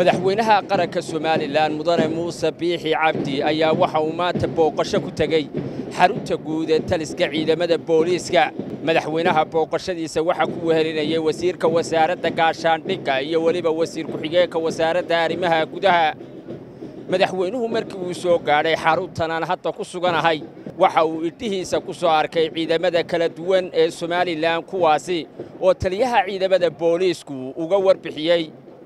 madaxweynaha qaranka somalilan mudane muuse biixi cabdi ayaa waxa uu maanta booqasho ku tegey xarunta guud ee taliska ciidamada booliiska madaxweynaha booqashadiisa waxaa ku wehelinayay wasiirka wasaaradda gaashaandhigga iyo weliba wasiir ku-xigeenka wasaaradda arrimaha gudaha madaxweynuhu markii uu soo gaadhay xaruntan aan hadda ku suganahay waxa uu idhihiisa ku soo arkay ciidamada kala duwan ee somalilan kuwaasi oo taliyaha ciidamada booliisku uga warbixiyey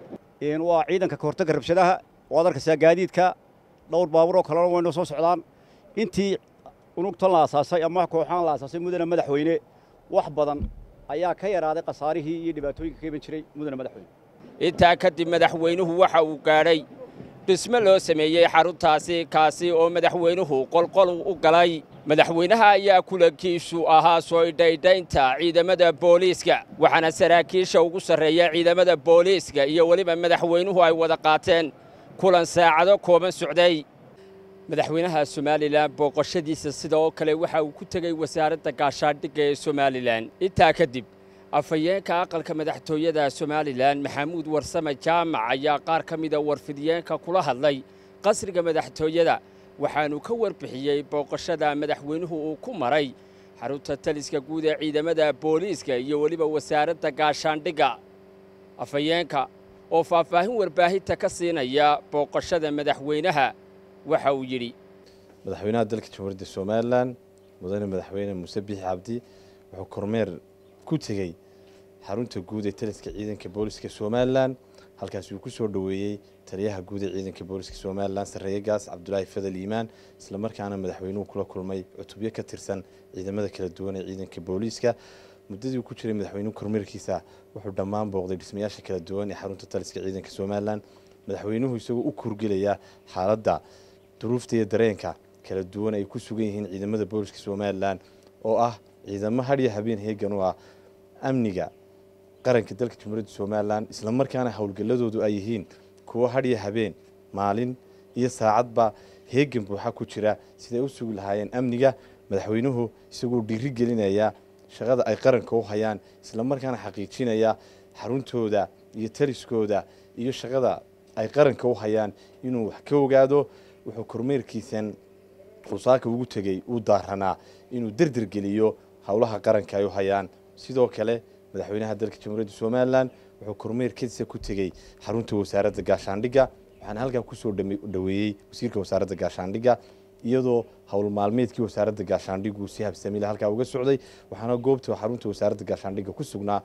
waa ciidanka kahortagga rabshadaha waad arkaysaa gaadiidka dhowr baabuur oo kalena waynoo soo socdaan intii unugtan la asaasay ama kooxaan la asaasay mudane madaxweyne wax badan ayaa ka yaraaday khasaarihii iyo dhibaatooyinka ka iman jiray mudane madaxweyne intaa kadib madaxweynuhu waxa uu gaadhay dhisme loo sameeyey xaruntaasi kaasi oo madaxweynuhu qolqol u galay madaxweynaha ayaa kulankiisu ahaa soo idhaydhaynta ciidamada booliiska waxaana saraakiisha ugu sarreeya ciidamada booliiska iyo weliba madaxweynuhu ay wada qaateen kulan saacado kooban socday madaxweynaha somalilan booqashadiisa sidoo kale waxa uu ku tegey wasaaradda gaashaandhigga ee somalilan intaa kadib afhayeenka aqalka madaxtooyada somalilan maxamuud warsame jaamac ayaa qaar ka mida warfidiyeenka kula hadlay qasriga madaxtooyada waxaanu ka warbixiyey booqashada madaxweynuhu uu ku maray xarunta taliska guud ee ciidamada booliiska iyo weliba wasaaradda gaashaandhigga afhayeenka oo faahfaahin warbaahinta ka siinaya booqashada madaxweynaha waxa uu yidhi madaxweynaha dalka jamhuuriyadda somalilan mudane madaxweyne muuse biixi cabdi wuxuu kormeer ku tegey xarunta guud ee taliska ciidanka booliska somalilan halkaas uu ku soo dhoweeyey taliyaha guud ee ciidanka booliska somalilan sarreeye gaas cabdulaahi fadal iimaan islamarkaana madaxweynuhu kula kulmay cutubyo ka tirsan ciidamada kala duwan ee ciidanka booliiska muddadii uu ku jiray madaxweynuhu kormeerkiisa wuxuu dhammaan booqday dhismayaasha kala duwan ee xarunta taliska ciidanka somalilan madaxweynuhu isagoo u kurgelaya xaaladda duruufta iyo dareenka kala duwan ay ku sugan yihiin ciidamada booliska somalilan oo ah ciidamo hadhiyo habeen heegan u ah amniga qaranka dalka jamhuuriyadda somalilan islamarkaana howlgalladoodu ay yihiin kuwo hadhiyo habeen maalin iyo saacadba heegan buuxa ku jira siday u sugi lahaayeen amniga madaxweynuhu isagoo dhiiri gelinaya shaqada ay qaranka u hayaan islamarkaana xaqiijinaya xaruntooda iyo taliskooda iyo shaqada ay qaranka u hayaan inuu wax ka ogaado wuxuu kormeerkiisan usaaka ugu tegey uu daaranaa inuu derdergeliyo howlaha qaranka ay u hayaan sidoo kale madaxweynaha dalka jamhuuriyadda somalilan wuxuu kormeerkiisa ku tegey xarunta wasaaradda gaashaandhigga waxaana halkaa kusoo dhoweeyey wasiirka wasaaradda gaashaandhigga iyadoo howl maalmeedkii wasaaradda gaashaandhiggu si habsamila halkaa uga socday waxaana goobta xarunta wasaaradda gaashaandhigga ku sugnaa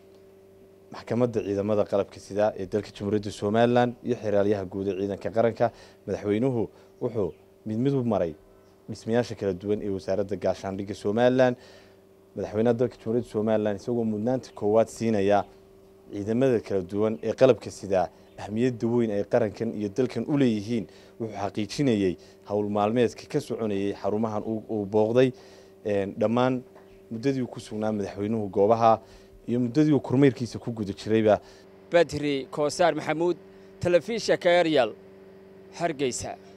maxkamadda ciidamada qalabka sida ee dalka jamhuuriyadda somalilan iyo xeraalyaha guud ee ciidanka qaranka madaxweynuhu wuxuu mid mid u maray dhismayaasha kala duwan ee wasaaradda gaashaandhigga somalilan madaxweynaha dalka jamhuuriyadda somalilan isagoo mudnaanta koowaad siinaya ciidamada kala duwan ee qalabka sidaa ahmiyadda weyn ay qarankan iyo dalkan u leeyihiin wuxuu xaqiijinayey howl maalmeedka ka soconayey xarumahan uu booqday dhammaan muddadii ku sugnaa madaxweynuhu goobaha iyo muddadii uu kormeerkiisa ku guda jirayba badri koosaar maxamuud telefishanka eryal hargeysa